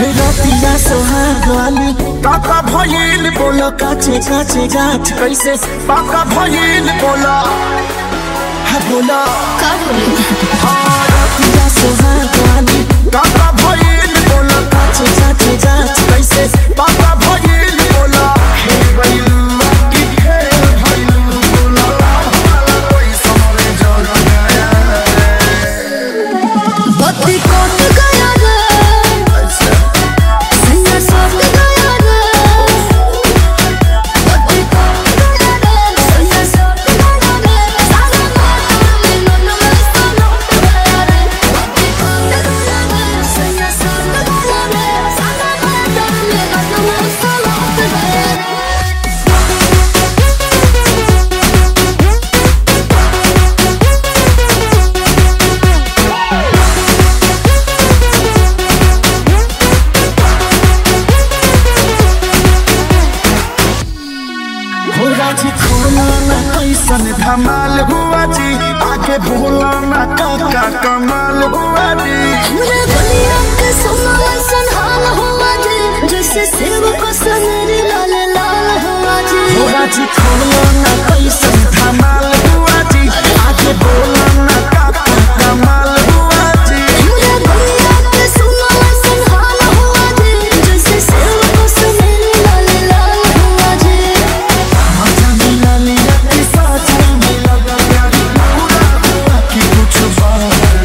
रतिया सोहाग वाली काका भइल बोलो काचे काचे गाछ कैसे पाका भइल बोलो हा बोलो का बोली हाँ, रतिया सोहाग वाली काका भइल बोलो काचे काचे गाछ कैसे पाका भइल बोलो हे भइल की खेल भइल बोलो कोई समरे जग गया बत्ती कट गया रे सैया सट गया रे बत्ती कट गया रे सैया सट गया रे सारा मन में मन में सलट गया रे बत्ती कट गया रे सैया सट गया रे सारा मन में मन में सलट गया रे हो राजी खोला ना कैसन धमाल हुआ जी आगे भोला ना काका कमाल हुआ जी हमरे बलिया के सोना सन हाल हुआ जी जैसे सेव को सनरी लाल लाल हुआ जी हो राजी खोला ना कैसन धमाल हुआ जी आगे भोला ना काका कमाल हुआ जी हमरे बलिया के सोना सन हाल हुआ जी जैसे सेव को सनरी लाल लाल हुआ जी मजा मिला लिया कि साथ में मिला गया पूरा हुआ कि कुछ बात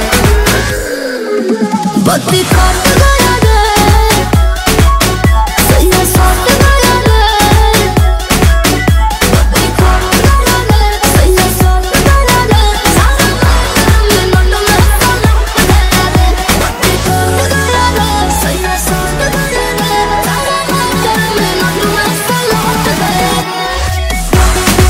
बत्ती कट गया रे सैया सट गया रे बत्ती कट गया रे सैया सट गया रे सारा मन में मन में सलट गया रे बत्ती कट गया रे सैया सट गया रे सारा मन में मन में सलट गया रे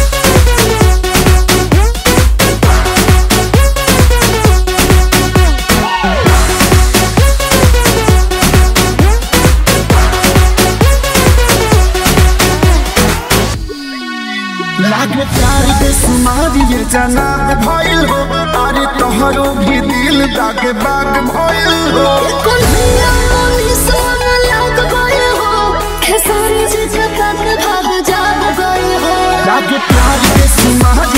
लागे प्यार के सुमारी ये जनाब भइल हो अरे तोहरो भी दिल दागे बाग भइल हो कन्हैया मोनी सोन लाग गए हो खेसारी जी जगत भाग जाग गए हो लागे प्यार के सुमारी